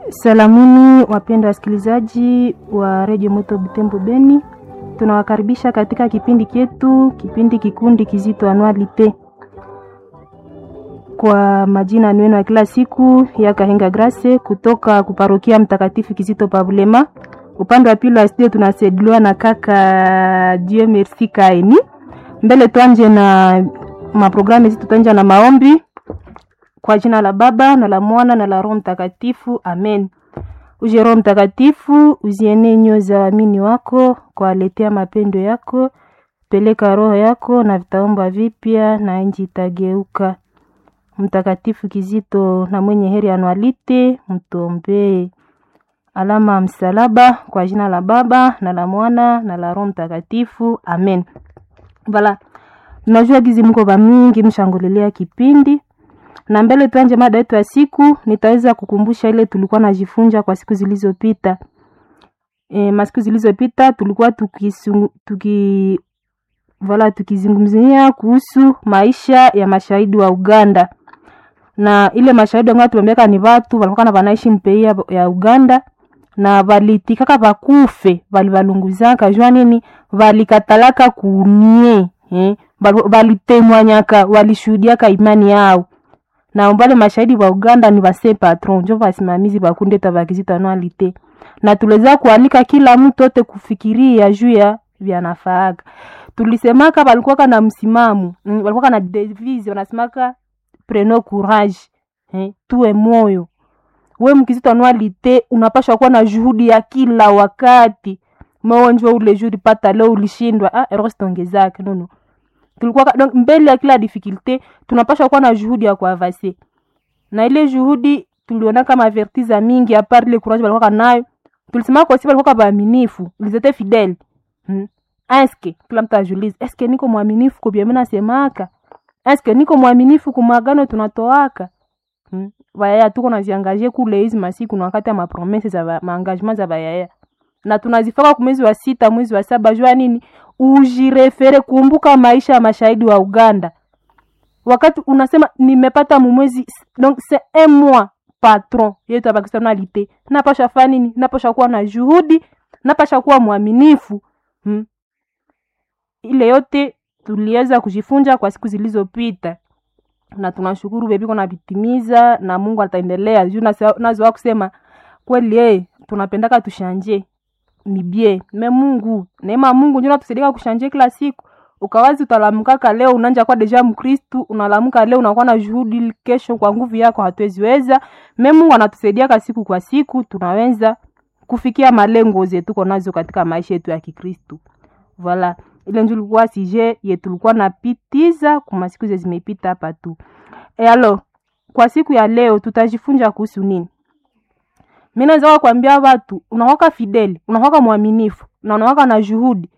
Salamuni wapendwa wasikilizaji wa redio Moto Butembo Beni, tunawakaribisha katika kipindi chetu, kipindi kikundi kizito anualite. Kwa majina nwenu ya kila siku ya Kahenga Grace kutoka kuparokia Mtakatifu Kizito Pabulema. Upande wa pili wa studio tunasaidiwa na kaka Dieu Merci Kaini. Mbele tuanje na maprogramu hizi, tutaanja na maombi kwa jina la Baba na la Mwana na la Roho Mtakatifu, amen. Uje Roho Mtakatifu, uzienee nyoyo za waamini wako, kwaletea mapendo yako. Peleka roho yako na vitaomba vipya, na nchi itageuka. Mtakatifu Kizito na mwenye heri anualite, mtombee. Alama ya msalaba kwa jina la Baba na la Mwana na la Roho Mtakatifu, amen. Vala, najua gizi mko ba mingi mshangulilia kipindi na mbele tuanje mada yetu ya siku, nitaweza kukumbusha ile tulikuwa najifunza kwa siku zilizopita. E, masiku zilizopita tulikuwa tukisungu, tuki vala tukizungumzia kuhusu maisha ya mashahidi wa Uganda na ile mashahidi wangu tuambia ni watu walikuwa na wanaishi mpei ya, ya Uganda na valitikaka bakufe balibalunguzaka jua nini valikatalaka kunie eh, valitemwanyaka walishuhudiaka imani yao na mbale mashahidi wa Uganda ni base patron njo basimamizi bakunde tabakizita anualite na tuliweza kualika kila mtu ote kufikiria juu ya vyanafaaga. Tulisemaka balikuwa na msimamo mm, balikuwa na devise wanasemaka preno courage eh, tuwe moyo we mkizito anualite unapashwa kuwa na juhudi ya kila wakati maonjwa ule juri pata leo ulishindwa ah, erostongezake nono tulikuwa donc mbele ya kila difficulté tunapaswa kuwa na juhudi ya kuavase na ile juhudi tuliona kama vertiza mingi a part ile courage walikuwa nayo tulisema kwa sababu walikuwa waaminifu ils étaient fidèles hmm. eske kila mtu ajulize eske niko mwaminifu kwa mimi nasemaka eske niko mwaminifu kwa magano tunatoaka hmm. Bayaya tuko naziangaje kule hizi masiku na wakati ya mapromese za maengagement za bayaya na tunazifaka kwa mwezi wa sita mwezi wa saba jua nini ujirefere kumbuka maisha ya mashahidi wa Uganda. Wakati unasema nimepata mumwezi, donc c'est un mois patron yetu ya personnalité, napasha fanya nini? Napasha kuwa na juhudi, napasha kuwa mwaminifu hmm. Ile yote tuliweza kujifunza kwa siku zilizopita na tunashukuru bebi kuna vitimiza na Mungu ataendelea juu nazoa kusema kweli, eh tunapendaka tushanje ni bie me Mungu neema Mungu ndio natusaidia kushanje kila siku. Ukawazi utalamkaka leo unanja kwa deja Mkristu, unalamuka leo unakuwa na juhudi, kesho kwa nguvu yako hatuweziweza. Me Mungu anatusaidia kwa siku kwa siku, tunaweza kufikia malengo zetu tuko nazo katika maisha yetu ya Kikristu. Voilà, ile ndio ilikuwa sije yetu tulikuwa napitiza kwa masiku zimepita hapa tu. E alo, kwa siku ya leo tutajifunza kuhusu nini? Mimi naweza kuambia watu unawaka fideli, unawaka mwaminifu na unawaka na juhudi.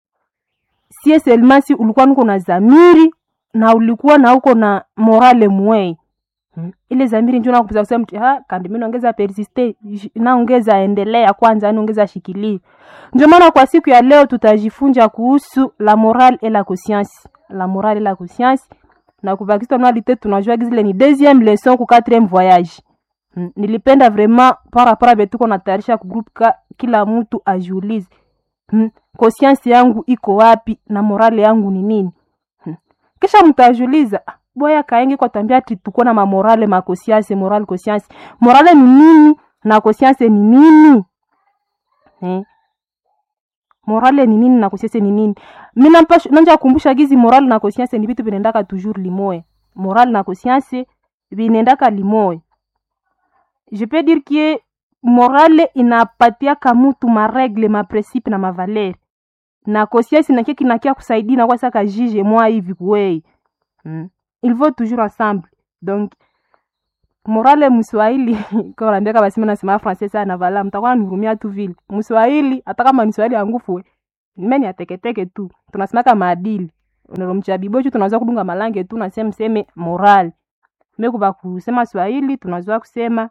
Sie selmasi ulikuwa nuko na zamiri na ulikuwa na uko na morale mwei. Hmm. Ile zamiri ndio nakuza kusema mtu ha kandi mimi naongeza persiste naongeza endelea kwanza naongeza shikilia. Ndio maana kwa siku ya leo tutajifunza kuhusu la morale et la conscience. La morale et la conscience na kubakisha nalite tunajua zile ni deuxième leçon ku quatrième voyage. Hmm. Nilipenda vraiment para para betuko natayarisha ku group ka kila mtu ajiulize. Hmm. Conscience yangu iko wapi na morale yangu ni nini? Hmm. Kisha mtajiuliza boya kaenge kwa tambia ati tuko na mamorale ma conscience morale conscience. Morale ni nini na conscience ni nini? Hmm. Morale ni nini na conscience ni nini? Mimi nampasha nanja kukumbusha gizi morale na conscience ni vitu vinaendaka toujours limoe. Morale na conscience vinaendaka limoe je peux dire que morale inapatiaka mutu maregle maprecipe na mavaleri na conscience nakie kinakia kusaidia na kwa saka jije mwa hivi kwei hmm. il faut toujours ensemble donc morale mswahili kwa naambia kama sima nasema français sana vala mtakuwa nihurumia tu vile mswahili hata kama ni swahili angufu mimi ateketeke tu tunasemaka maadili unalomcha bibochu tunaweza kudunga malange tu nasema mseme morale mekuba kusema swahili tunaweza kusema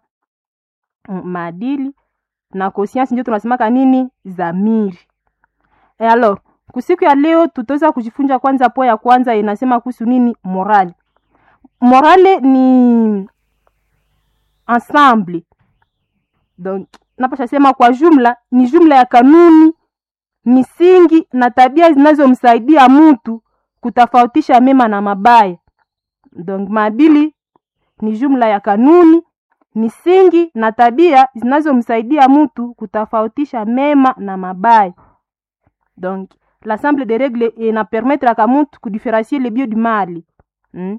maadili na conscience ndio tunasemaka nini zamiri. E alors, kusiku ya leo tutaweza kujifunza kwanza po ya kwanza inasema kuhusu nini morale. Morale ni ensemble donc napasha sema kwa jumla ni jumla ya kanuni misingi na tabia zinazomsaidia mtu kutofautisha mema na mabaya donc maadili ni jumla ya kanuni misingi na tabia zinazomsaidia mtu kutofautisha mema na mabaya donc l'ensemble des règles inapermettraka mtu kudifférencier le bien du mal hmm?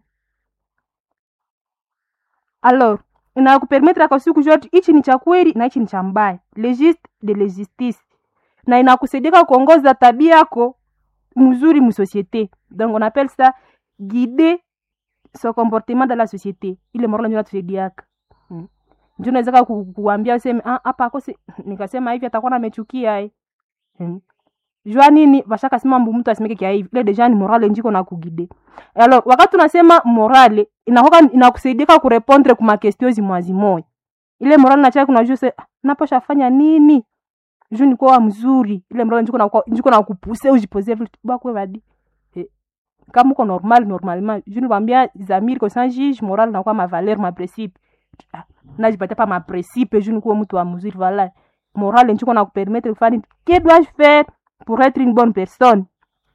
alors inakupermettraka siku zote hichi ni cha kweli na hichi ni cha mbaya legiste de lejustice na inakusaidia kuongoza tabia yako mzuri musociété donc on appelle ça guider son comportement dans la société ile morala ndio natusaidiaka hmm. ndio naweza ku, kuambia useme ah hapa akose nikasema hivi atakuwa namechukia eh hmm. jua nini bashaka sema mbu mtu asimeke kia hivi ile deja ni morale njiko na kugide alors wakati unasema morale inakoka inakusaidia kurepondre kuma question zimwazi moya ile morale nachaka kuna juu se naposha fanya nini juu ni kwa mzuri ile morale njiko na njiko na kupuse ujipoze vitu bakwe badi kama uko normal normalement je nikwambia zamiri ko sans juge moral na kwa ma valeur ma principe na jipata pa ma principe je nikuwa mtu wa mzuri voilà moral njiko na kupermettre kufanya que dois-je faire pour être une bonne personne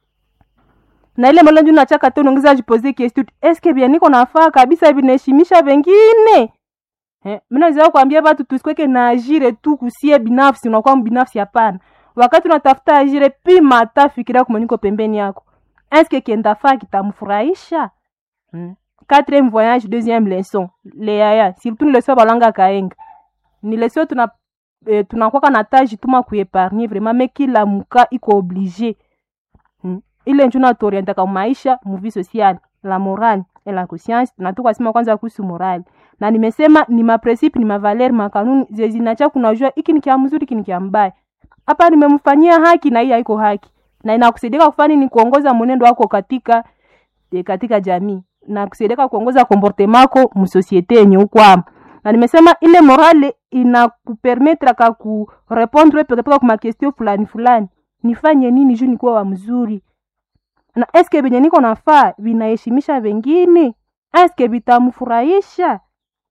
na ile moral njoo nachaka tu unaongeza jipoze question est-ce que bien niko nafaa kabisa hivi naheshimisha wengine eh mimi naweza kuambia watu tusikweke na ajire tu kusie binafsi unakuwa binafsi hapana wakati unatafuta ajire pima hata fikiria kumaniko pembeni yako eske kiendafaa kitamfurahisha hmm. quatrième voyage deuxième leçon leaya surtout ni leçon balanga kaenga ni leçon tuna eh, tunakwaka na taji tuma kuepargne vraiment me kila muka iko oblige hmm. ile njo natuorientaka maisha muvi social la morale et la conscience natukasema kwanza kuhusu morale na nimesema ni mapresipe ni mavaleri makanuni zezinacha kunajua iki ni kia mzuri iki ni kia mbaya hapa nimemfanyia haki na hii haiko haki na inakusaidia kufanya ni kuongoza mwenendo wako katika e, katika jamii na kusaidia kuongoza comportement yako msosiete yenye ukwama na nimesema ile morale inakupermetre ka kurepondre pekepeke kuma question fulani fulani nifanye nini juu nikuwa wa mzuri na eske venye niko nafaa vinaheshimisha vengine eske vitamfurahisha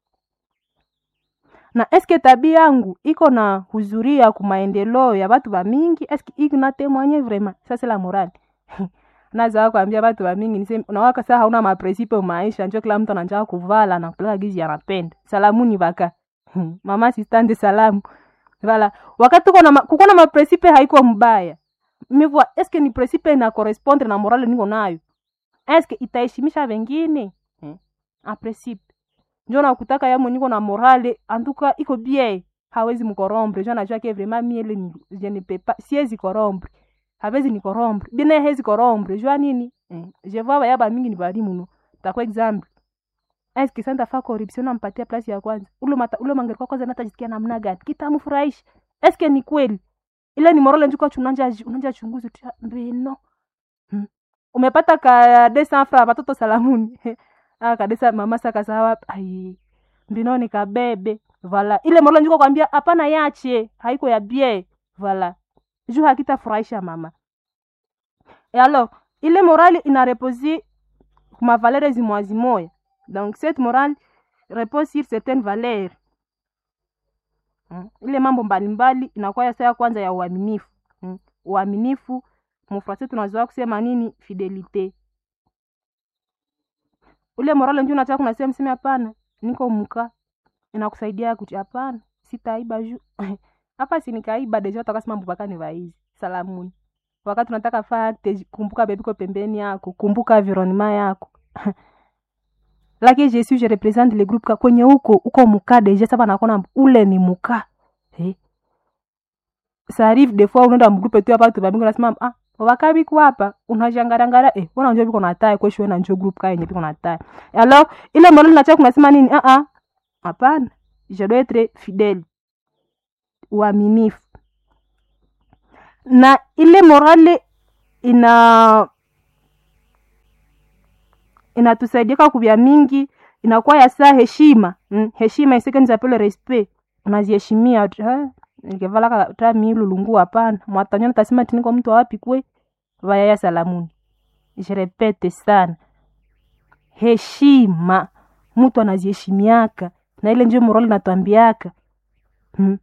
na eske tabia yangu iko na huzuria ku maendeleo ya batu ba mingi eske iko na témoigner vraiment ça c'est la morale naza kuambia batu ba mingi niseme unawaka saa hauna maprincipe maisha njo kila mtu anataka kuvala na kulala gizi anapenda salamuni baka mama assistante salamu vala wakati uko na kuko na maprincipe haiko mbaya mivua eske ni principe na correspondre na morale niko nayo eske itaheshimisha wengine hmm. a principe njo nakutaka yamo niko na morale antuka iko bien hawezi mkorombre jo najua ke vraiment miele ni je ne peux pas siezi korombre hawezi ni korombre bine hezi korombre jua nini eh. je vois baya ba mingi ni bali muno takwa example est ce santa fa corruption nampatia place ya kwanza ulo mata ulo mangeri kwa kwanza natajisikia namna gani kitamfurahisha est ce ni kweli ile ni morale njuko chunanja unanja chunguzi tu mbino hmm. umepata ka 200 francs watoto salamuni ah kabisa mama saka sawa ai mbino ni kabebe vala ile morale njuko kwambia hapana yache haiko ya bie vala juu hakitafurahisha mama et alors ile morale ina reposer kuma valeurs zimwazi moya donc cette morale repose sur certaines valeurs hmm. ile mambo mbalimbali inakuwa ya saa kwanza ya uaminifu hmm. uaminifu mufrasi tunazoa kusema nini fidelite ule morale nju nataka kunasema mseme hapana niko mka inakusaidia kuti hapana sitaiba juu hapa sinikaiba deja utakasema mbupaka ni vaizi salamuni wakati unataka faa kumbuka bebiko pembeni yako kumbuka environnement yako lakini je suis je represente le groupe kwenye huko uko muka deja sasa nakona ule ni muka eh ça arrive des fois unaenda mgrupe tu hapa tu babingo nasema ah wakabi kwa hapa unajangarangara eh wana njoo biko natai kwa shwe na njoo group ka yenye biko natai alors ile mbona nacha kunasema nini ah ah hapana je dois être fidèle uaminifu na ile morale ina inatusaidia kubya mingi inakuwa ya saa heshima mm, heshima isike nizapele respect unaziheshimia nikevala ta milulungu hapana mwatanyana tasema tiniko mtu wapi kwe vayaya salamuni je repete sana heshima mtu anaziheshimiaka na ile njo morali natwambiaka hmm.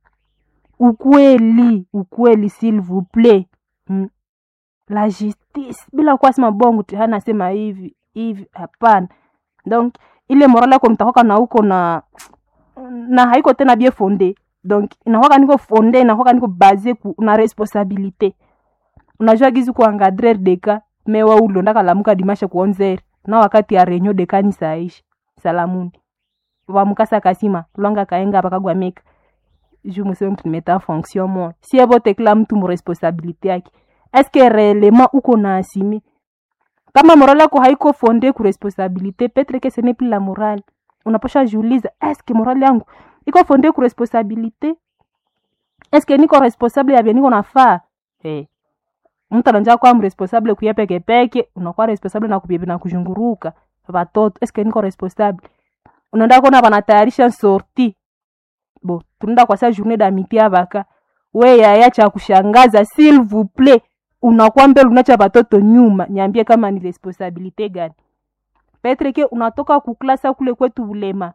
ukweli ukweli s'il vous plaît hmm. la justice bila kuwa sema bongo tu anasema hivi hivi hapana donc ile moral yako mtakwaka na uko na na haiko tena bien fonde donc inakwaka niko fonde inakwaka niko base ku na responsabilité unajua gizi kuangadrer deka mewa ulondaka lamuka dimashe kuonzere na wakati ya renyo dekani saisha salamuni wamukasa kasima lwanga kaenga pakagwa meka ju museme mtu nimeta en fonction moi si ebote kila mtu muresponsabilité yake eske réellement uko na asimi kama morale yako haiko fonde ku responsabilité petre que ce n'est plus la morale unaposha jiuliza eske morale yangu iko fonde ku responsabilité eske niko responsable ya vya niko nafaa hey. mtu ananja kwa mresponsable kuya peke peke unakuwa responsable na kupia na kuzunguruka watoto eske niko responsable unaenda kuona wanatayarisha sorti bo tunaenda kwa saa journée d'amitié avaka we yaya cha kushangaza s'il vous plaît unakuwa mbele unacha watoto nyuma niambie kama ni responsabilité gani petre ke unatoka kuklasa kule kwetu ulema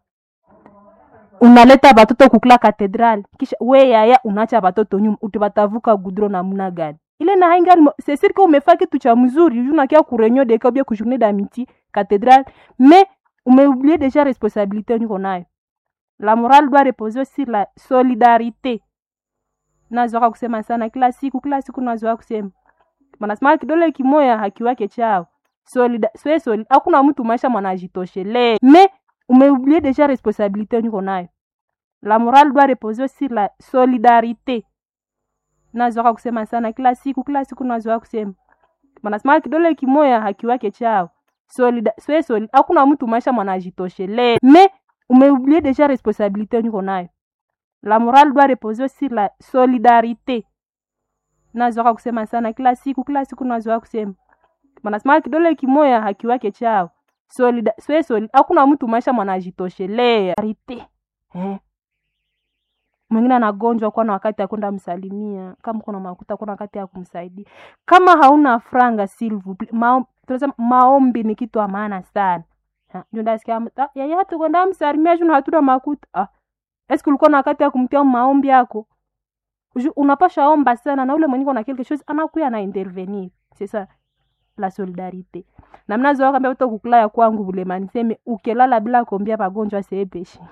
unaleta batoto kukula katedral kisha we yaya unacha batoto nyuma utibatavuka gudro namna gani ile na haingali c'est sûr que umefaa kitu cha mzuri unakia kurenyo deka ubia ku journée d'amitié cathédrale mais umeoublié déjà responsabilité niko nayo la morale doit reposer sur la solidarité nazoaka kusema sana kila siku kila siku nazoaka kusema manasema kidole kimoya hakiwake chao solida swe soli hakuna mtu maisha mwanajitoshelea mais umeoublié déjà responsabilité niko nayo la morale doit reposer sur la solidarité nazoaka kusema sana kila siku kila siku nazoaka kusema manasema kidole kimoya hakiwake chao solida swe soli hakuna mtu maisha mwanajitoshelea mais umeoublié déjà responsabilité niko nayo la morale doit reposer sur la solidarité nazoaka kusema sana kila siku kila siku nazoaka kusema manasema kidole kimoya hakiwake chao solida swe soli hakuna mtu maisha mwanajitoshelea rite eh mwingine anagonjwa kuwa na wakati ya kwenda msalimia kama kuna makuta kuna wakati ya kumsaidia kama hauna franga silvu ma, maombi ni kitu maana sana ndasikia yaya hatu kwenda msalimia juu hatuna makuta ah. eske ulikuwa na wakati ya kumtia maombi yako unapasha omba sana na ule mwenye na quelque chose anakuya na intervenir c'est ça la solidarité na mnazoa kambia uto kukula ya kwangu bulema niseme ukelala bila kuombia pagonjwa seepeshi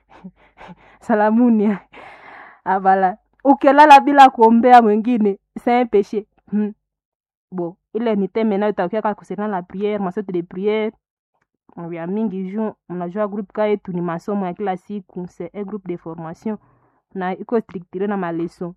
salamuni avala ukilala bila kuombea mwingine c'est péché hmm. bon ile ni teme nayo takiaka concernant la prière masote de prière vya mingi ju mnajua groupe ka yetu ni masomo ya kila siku c'est un groupe de formation na iko structure na maleson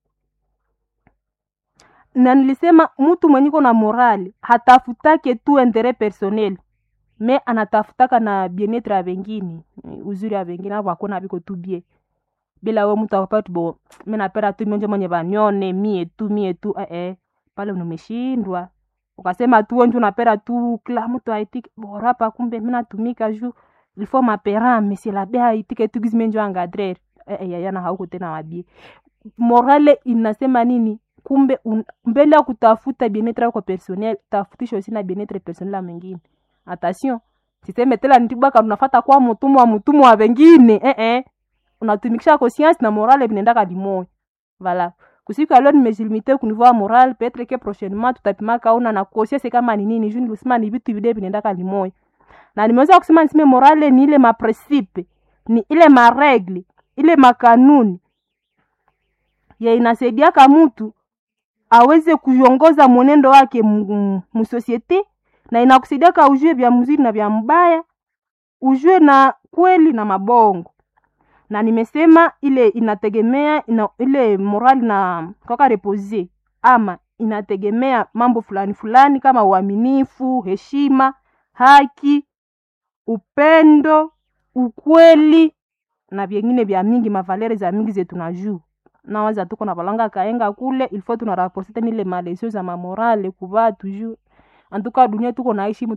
na nilisema mtu mwenye iko na morali hatafutake tu interet personnel me anatafutaka na bienetre ya vengine uzuri ya vengine avo akona viko tu bie bila we mtu akapati bo mi napenda tu mionje mwenye vanione mie tu mie tu eh, eh. pale numeshindwa ukasema tu wenje unapenda tu kila mtu aitike borapa kumbe mi natumika ju ilfo mapera mesilabe aitike tu gizi menjo angadrer eh, eh, yayana hauko tena wabie morale inasema nini kumbe un, mbele ya kutafuta bienetre yako personnel tafutisha usi na bienetre personnel ya mwingine attention siseme tela nitibaka unafata kwa mutumwa mutumwa wa wengine eh eh unatumikisha conscience na morale vinaendaka limoya voilà kusiku ya leo nimejilimite kunivua moral petre ke prochainement tutapimaka una na conscience kama ni nini juu nilisema ni vitu vile vinaendaka limoya na nimeweza kusema niseme morale ni ile maprincipe ni ile maregle ile makanuni ye inasaidiaka mtu aweze kuongoza mwenendo wake musosiete na inakusaidiaka ujue vya mzuri na vya mbaya ujue na kweli na mabongo na nimesema ile inategemea ina, ile morali na kaka repose ama inategemea mambo fulani fulani kama uaminifu heshima haki upendo ukweli na vyengine vya mingi mavalere za mingi zetu na juu nawaza tuko na balanga kaenga kule ilfo tunaraporte tena ile malesio za mamorale kuvaa toujours antuka dunia tuko naishi